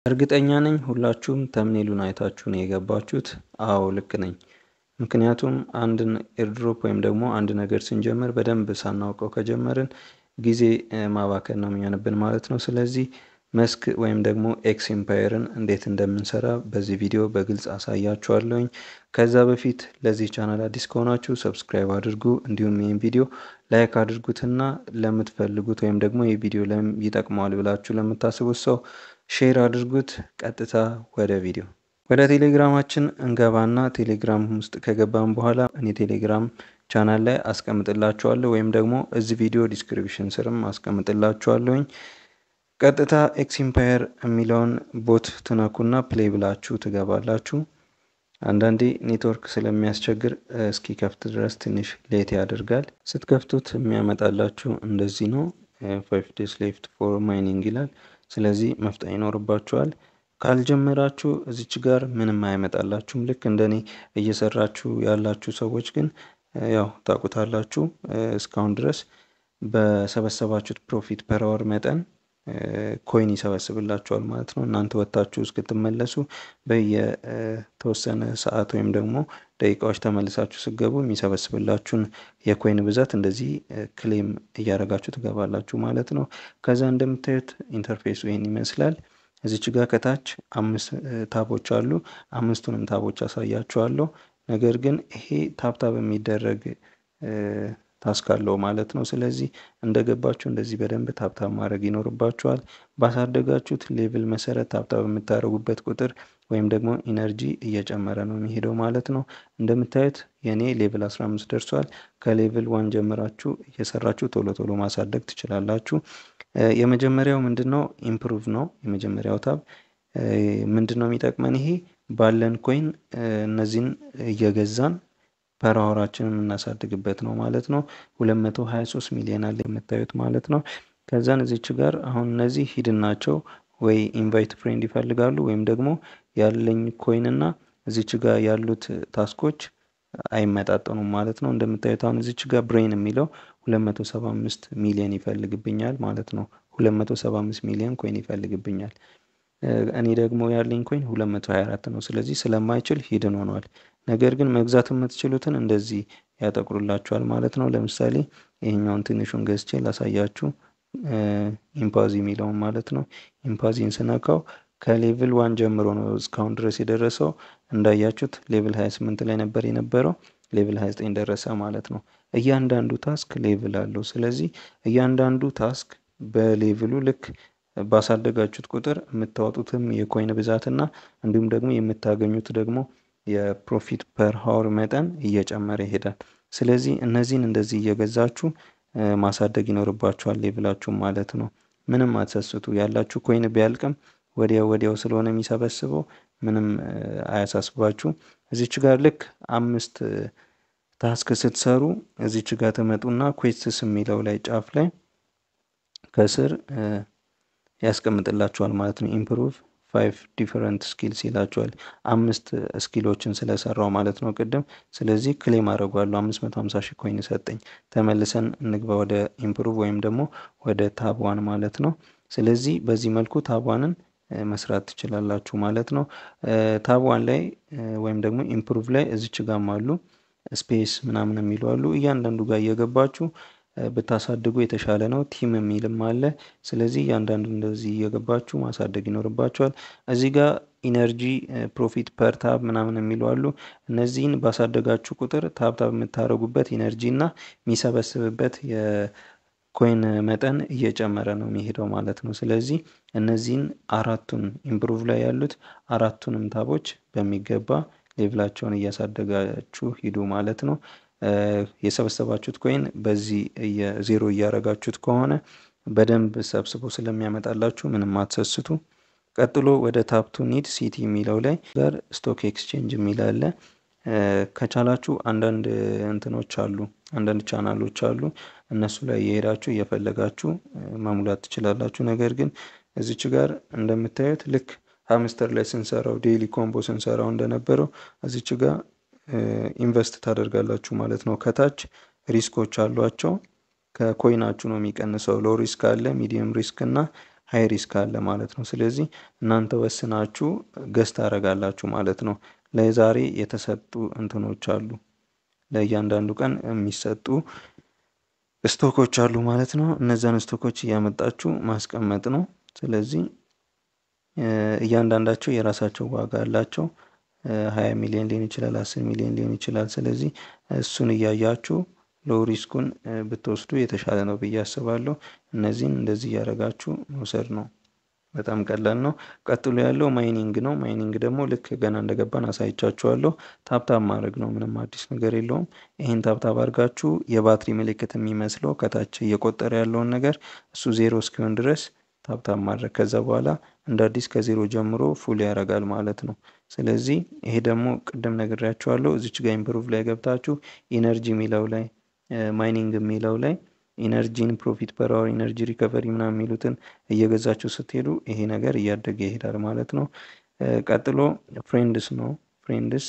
እርግጠኛ ነኝ ሁላችሁም ተምኔሉን አይታችሁ ነው የገባችሁት። አዎ ልክ ነኝ። ምክንያቱም አንድን ኤርድሮፕ ወይም ደግሞ አንድ ነገር ስንጀምር በደንብ ሳናውቀው ከጀመርን ጊዜ ማባከን ነው የሚሆንብን ማለት ነው። ስለዚህ መስክ ወይም ደግሞ ኤክስ ኤምፓየርን እንዴት እንደምንሰራ በዚህ ቪዲዮ በግልጽ አሳያችኋለሁኝ። ከዛ በፊት ለዚህ ቻናል አዲስ ከሆናችሁ ሰብስክራይብ አድርጉ፣ እንዲሁም ይህን ቪዲዮ ላይክ አድርጉትና ለምትፈልጉት ወይም ደግሞ ይህ ቪዲዮ ይጠቅመዋል ብላችሁ ለምታስቡት ሰው ሼር አድርጉት። ቀጥታ ወደ ቪዲዮ ወደ ቴሌግራማችን እንገባና ቴሌግራም ውስጥ ከገባን በኋላ እኔ ቴሌግራም ቻናል ላይ አስቀምጥላችኋለሁ ወይም ደግሞ እዚህ ቪዲዮ ዲስክሪፕሽን ስርም አስቀምጥላችኋለሁኝ። ቀጥታ ኤክስ ኢምፓየር የሚለውን ቦት ትነኩና ፕሌይ ብላችሁ ትገባላችሁ። አንዳንዴ ኔትወርክ ስለሚያስቸግር እስኪ ከፍት ድረስ ትንሽ ሌት ያደርጋል። ስትከፍቱት የሚያመጣላችሁ እንደዚህ ነው። ፋይቭ ዴስ ሌፍት ፎር ማይኒንግ ይላል። ስለዚህ መፍጠን ይኖርባችኋል። ካልጀመራችሁ እዚች ጋር ምንም አይመጣላችሁም። ልክ እንደኔ እየሰራችሁ ያላችሁ ሰዎች ግን ያው ታውቁታላችሁ። እስካሁን ድረስ በሰበሰባችሁት ፕሮፊት ፐር አወር መጠን ኮይን ይሰበስብላችኋል ማለት ነው። እናንተ ወጥታችሁ እስክትመለሱ በየተወሰነ ሰዓት ወይም ደግሞ ደቂቃዎች ተመልሳችሁ ስገቡ የሚሰበስብላችሁን የኮይን ብዛት እንደዚህ ክሌም እያደረጋችሁ ትገባላችሁ ማለት ነው። ከዛ እንደምታዩት ኢንተርፌሱ ይህን ይመስላል። እዚች ጋር ከታች አምስት ታቦች አሉ። አምስቱንም ታቦች አሳያችኋለሁ። ነገር ግን ይሄ ታብታብ የሚደረግ ታስክ አለው ማለት ነው። ስለዚህ እንደገባችሁ እንደዚህ በደንብ ታብታብ ማድረግ ይኖርባችኋል። ባሳደጋችሁት ሌቭል መሰረት ታብታብ የምታደርጉበት ቁጥር ወይም ደግሞ ኢነርጂ እየጨመረ ነው የሚሄደው ማለት ነው። እንደምታዩት የኔ ሌቭል 15 ደርሷል። ከሌቭል ዋን ጀምራችሁ እየሰራችሁ ቶሎ ቶሎ ማሳደግ ትችላላችሁ። የመጀመሪያው ምንድን ነው? ኢምፕሩቭ ነው። የመጀመሪያው ታብ ምንድን ነው የሚጠቅመን? ይሄ ባለን ኮይን እነዚህን እየገዛን ፐራወራችንን የምናሳድግበት ነው ማለት ነው። 223 ሚሊዮን አለ የምታዩት ማለት ነው። ከዛን እዚች ጋር አሁን እነዚህ ሂድን ናቸው ወይ ኢንቫይት ፍሬንድ ይፈልጋሉ ወይም ደግሞ ያለኝ ኮይን እና እዚች ጋር ያሉት ታስኮች አይመጣጠኑም ማለት ነው። እንደምታዩት አሁን እዚች ጋር ብሬን የሚለው 275 ሚሊዮን ይፈልግብኛል ማለት ነው። 275 ሚሊዮን ኮይን ይፈልግብኛል። እኔ ደግሞ ያለኝ ኮይን 224 ነው። ስለዚህ ስለማይችል ሂድን ሆኗል። ነገር ግን መግዛት የምትችሉትን እንደዚህ ያጠቁሩላችኋል ማለት ነው። ለምሳሌ ይሄኛውን ትንሹን ገዝቼ ላሳያችሁ። ኢምፓዚ የሚለውን ማለት ነው። ኢምፓዚን ስነካው ከሌቭል ዋን ጀምሮ ነው እስካሁን ድረስ የደረሰው። እንዳያችሁት ሌቭል 28 ላይ ነበር የነበረው። ሌቭል 29 ደረሰ ማለት ነው። እያንዳንዱ ታስክ ሌቭል አለው። ስለዚህ እያንዳንዱ ታስክ በሌቭሉ ልክ ባሳደጋችሁት ቁጥር የምታወጡትም የኮይን ብዛትና እንዲሁም ደግሞ የምታገኙት ደግሞ የፕሮፊት ፐር ሀወር መጠን እየጨመረ ይሄዳል። ስለዚህ እነዚህን እንደዚህ እየገዛችሁ ማሳደግ ይኖርባችኋል ሌቭላችሁ ማለት ነው። ምንም አትሰስቱ። ያላችሁ ኮይን ቢያልቅም ወዲያው ወዲያው ስለሆነ የሚሰበስበው ምንም አያሳስባችሁ። እዚች ጋር ልክ አምስት ታስክ ስትሰሩ እዚች ጋር ትመጡና ኩዌስትስ የሚለው ላይ ጫፍ ላይ ከስር ያስቀምጥላችኋል ማለት ነው። ኢምፕሩቭ ፋይቭ ዲፈረንት ስኪልስ ይላችኋል። አምስት ስኪሎችን ስለሰራው ማለት ነው ቅድም። ስለዚህ ክሌም አድርጓለሁ። አምስት መቶ ሀምሳ ሺህ ኮይን ሰጠኝ። ተመልሰን እንግባ ወደ ኢምፕሩቭ ወይም ደግሞ ወደ ታብዋን ማለት ነው። ስለዚህ በዚህ መልኩ ታብዋንን መስራት ትችላላችሁ ማለት ነው። ታብዋን ላይ ወይም ደግሞ ኢምፕሩቭ ላይ እዚች ጋም አሉ ስፔስ ምናምን የሚሉ አሉ። እያንዳንዱ ጋር እየገባችሁ ብታሳድጉ የተሻለ ነው። ቲም የሚልም አለ። ስለዚህ እያንዳንዱ እንደዚህ እየገባችሁ ማሳደግ ይኖርባችኋል። እዚህ ጋር ኢነርጂ ፕሮፊት ፐር ታብ ምናምን የሚሉ አሉ። እነዚህን ባሳደጋችሁ ቁጥር ታብ ታብ የምታደርጉበት ኢነርጂ እና የሚሰበስብበት የኮይን መጠን እየጨመረ ነው የሚሄደው ማለት ነው። ስለዚህ እነዚህን አራቱን ኢምፕሩቭ ላይ ያሉት አራቱንም ታቦች በሚገባ ሌቭላቸውን እያሳደጋችሁ ሂዱ ማለት ነው። የሰበሰባችሁት ኮይን በዚህ ዜሮ እያረጋችሁት ከሆነ በደንብ ሰብስቦ ስለሚያመጣላችሁ ምንም አትሰስቱ። ቀጥሎ ወደ ታፕቱ ኒድ ሲቲ የሚለው ላይ ጋር ስቶክ ኤክስቼንጅ የሚል አለ። ከቻላችሁ አንዳንድ እንትኖች አሉ፣ አንዳንድ ቻናሎች አሉ። እነሱ ላይ የሄዳችሁ እየፈለጋችሁ መሙላት ትችላላችሁ። ነገር ግን እዚች ጋር እንደምታዩት ልክ ሀምስተር ላይ ስንሰራው ዴይሊ ኮምቦ ስንሰራው እንደነበረው እዚች ጋር ኢንቨስት ታደርጋላችሁ ማለት ነው። ከታች ሪስኮች አሏቸው። ከኮይናችሁ ነው የሚቀንሰው። ሎ ሪስክ አለ፣ ሚዲየም ሪስክ እና ሀይ ሪስክ አለ ማለት ነው። ስለዚህ እናንተ ወስናችሁ ገዝት ታደርጋላችሁ ማለት ነው። ለዛሬ የተሰጡ እንትኖች አሉ ለእያንዳንዱ ቀን የሚሰጡ ስቶኮች አሉ ማለት ነው። እነዛን ስቶኮች እያመጣችሁ ማስቀመጥ ነው። ስለዚህ እያንዳንዳቸው የራሳቸው ዋጋ አላቸው። ሀያ ሚሊዮን ሊሆን ይችላል፣ አስር ሚሊዮን ሊሆን ይችላል። ስለዚህ እሱን እያያችሁ ሎው ሪስኩን ብትወስዱ የተሻለ ነው ብዬ አስባለሁ። እነዚህን እንደዚህ እያደረጋችሁ መውሰድ ነው። በጣም ቀላል ነው። ቀጥሎ ያለው ማይኒንግ ነው። ማይኒንግ ደግሞ ልክ ገና እንደገባን አሳይቻችኋለሁ። ታብታብ ማድረግ ነው። ምንም አዲስ ነገር የለውም። ይህን ታብታብ አድርጋችሁ የባትሪ ምልክት የሚመስለው ከታች እየቆጠረ ያለውን ነገር እሱ ዜሮ እስኪሆን ድረስ ታብታብ ማድረግ ከዛ በኋላ እንደ አዲስ ከዜሮ ጀምሮ ፉል ያደርጋል ማለት ነው። ስለዚህ ይሄ ደግሞ ቅድም ነግሬያችኋለሁ። እዚች ጋር ኢምፕሩቭ ላይ ገብታችሁ ኢነርጂ የሚለው ላይ ማይኒንግ የሚለው ላይ ኢነርጂን ፕሮፊት ፐር አወር ኢነርጂ ሪከቨሪ ምናምን የሚሉትን እየገዛችሁ ስትሄዱ ይሄ ነገር እያደገ ይሄዳል ማለት ነው። ቀጥሎ ፍሬንድስ ነው። ፍሬንድስ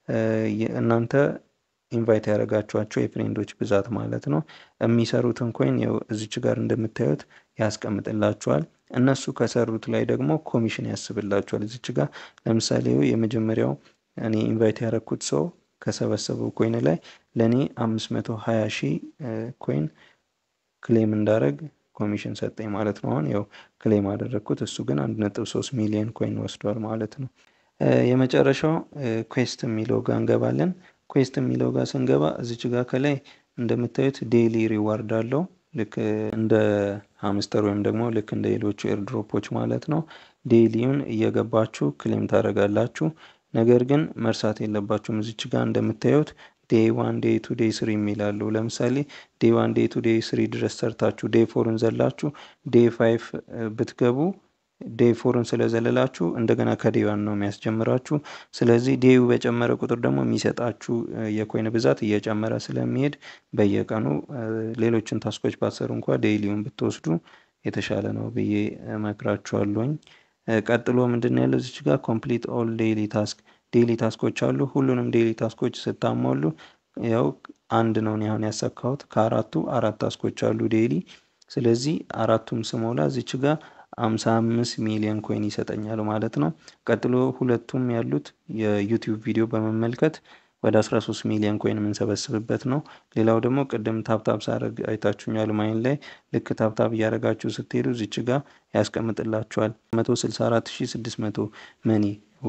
እናንተ ኢንቫይት ያደረጋችኋቸው የፍሬንዶች ብዛት ማለት ነው። የሚሰሩትን ኮይን ያው እዚች ጋር እንደምታዩት ያስቀምጥላችኋል። እነሱ ከሰሩት ላይ ደግሞ ኮሚሽን ያስብላችኋል። እዚች ጋር ለምሳሌ የመጀመሪያው እኔ ኢንቫይት ያደረግኩት ሰው ከሰበሰበው ኮይን ላይ ለእኔ አምስት መቶ ሀያ ሺህ ኮይን ክሌም እንዳደረግ ኮሚሽን ሰጠኝ ማለት ነው። አሁን ያው ክሌም አደረግኩት፣ እሱ ግን አንድ ነጥብ ሶስት ሚሊዮን ኮይን ወስዷል ማለት ነው። የመጨረሻው ኩዌስት የሚለው ጋር እንገባለን። ኩዌስት የሚለው ጋር ስንገባ እዚች ጋር ከላይ እንደምታዩት ዴይሊ ሪዋርድ አለው ልክ እንደ ሀምስተር ወይም ደግሞ ልክ እንደ ሌሎቹ ኤርድሮፖች ማለት ነው። ዴይሊውን እየገባችሁ ክሌም ታደርጋላችሁ። ነገር ግን መርሳት የለባችሁም እዚች ጋር እንደምታዩት ዴይ ዋን ዴይ ቱ ዴይ ስሪ የሚላሉ ለምሳሌ ዴይ ዋን ዴይ ቱ ዴይ ስሪ ድረስ ሰርታችሁ ዴይ ፎርን ዘላችሁ ዴይ ፋይቭ ብትገቡ ዴይ ፎርን ስለዘለላችሁ እንደገና ከዴይ ዋን ነው የሚያስጀምራችሁ። ስለዚህ ዴዩ በጨመረ ቁጥር ደግሞ የሚሰጣችሁ የኮይን ብዛት እየጨመረ ስለሚሄድ በየቀኑ ሌሎችን ታስኮች ባሰሩ እንኳ ዴይሊውን ብትወስዱ የተሻለ ነው ብዬ እመክራችኋለሁኝ። ቀጥሎ ምንድን ነው ያለው እዚች ጋር ኮምፕሊት ኦል ዴይሊ ታስክ ዴይሊ ታስኮች አሉ። ሁሉንም ዴይሊ ታስኮች ስታሟሉ ያው አንድ ነው አሁን ያሳካሁት ከአራቱ አራት ታስኮች አሉ ዴይሊ። ስለዚህ አራቱም ስሞላ እዚች ጋር አምሳ አምስት ሚሊዮን ኮይን ይሰጠኛል ማለት ነው። ቀጥሎ ሁለቱም ያሉት የዩቲዩብ ቪዲዮ በመመልከት ወደ 13 ሚሊዮን ኮይን የምንሰበስብበት ነው። ሌላው ደግሞ ቅድም ታብታብ ሳረግ አይታችሁኛል ማይን ላይ ልክ ታብታብ እያደረጋችሁ ስትሄዱ እዚች ጋር ያስቀምጥላችኋል 164600 መኒ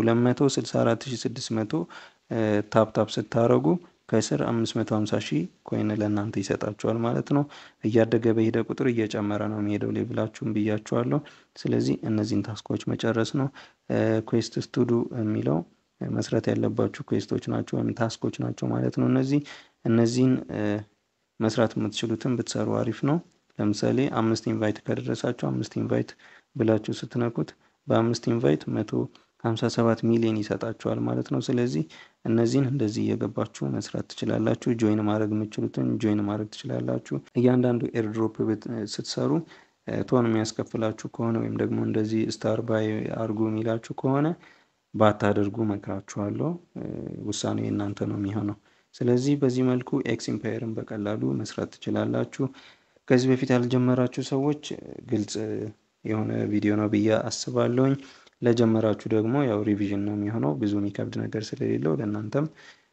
264600 ታብታብ ስታረጉ ከስር 550 ሺህ ኮይን ለእናንተ ይሰጣችኋል ማለት ነው። እያደገ በሄደ ቁጥር እየጨመረ ነው የሚሄደው ሌብላችሁም ብያችኋለሁ። ስለዚህ እነዚህን ታስኮች መጨረስ ነው። ኩዌስት ስቱዱ የሚለው መስራት ያለባችሁ ኩዌስቶች ናቸው ወይም ታስኮች ናቸው ማለት ነው። እነዚህ እነዚህን መስራት የምትችሉትን ብትሰሩ አሪፍ ነው። ለምሳሌ አምስት ኢንቫይት ከደረሳችሁ አምስት ኢንቫይት ብላችሁ ስትነኩት በአምስት ኢንቫይት መቶ ሀምሳ ሰባት ሚሊዮን ይሰጣችኋል ማለት ነው። ስለዚህ እነዚህን እንደዚህ እየገባችሁ መስራት ትችላላችሁ። ጆይን ማድረግ የምትችሉትን ጆይን ማድረግ ትችላላችሁ። እያንዳንዱ ኤርድሮፕ ስትሰሩ ቶን የሚያስከፍላችሁ ከሆነ ወይም ደግሞ እንደዚህ ስታር ባይ አርጉ የሚላችሁ ከሆነ ባታደርጉ መክራችኋለሁ። ውሳኔው የእናንተ ነው የሚሆነው። ስለዚህ በዚህ መልኩ ኤክስ ኢምፓየርን በቀላሉ መስራት ትችላላችሁ። ከዚህ በፊት ያልጀመራችሁ ሰዎች ግልጽ የሆነ ቪዲዮ ነው ብዬ አስባለሁኝ። ለጀመራችሁ ደግሞ ያው ሪቪዥን ነው የሚሆነው ብዙ የሚከብድ ነገር ስለሌለው ለእናንተም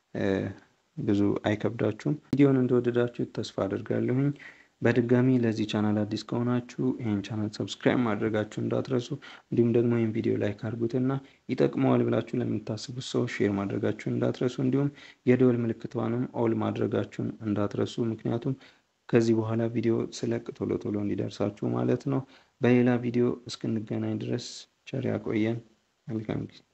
ብዙ አይከብዳችሁም። ቪዲዮን እንደወደዳችሁ ተስፋ አድርጋለሁኝ። በድጋሚ ለዚህ ቻናል አዲስ ከሆናችሁ ይህን ቻናል ሰብስክራይብ ማድረጋችሁ እንዳትረሱ፣ እንዲሁም ደግሞ ይህን ቪዲዮ ላይክ አድርጉትና ይጠቅመዋል ብላችሁ ለምታስቡት ሰው ሼር ማድረጋችሁን እንዳትረሱ፣ እንዲሁም የደወል ምልክቷንም ኦል ማድረጋችሁን እንዳትረሱ። ምክንያቱም ከዚህ በኋላ ቪዲዮ ስለቅ ቶሎ ቶሎ እንዲደርሳችሁ ማለት ነው። በሌላ ቪዲዮ እስክንገናኝ ድረስ ቸር ያቆየን። መልካም ጊዜ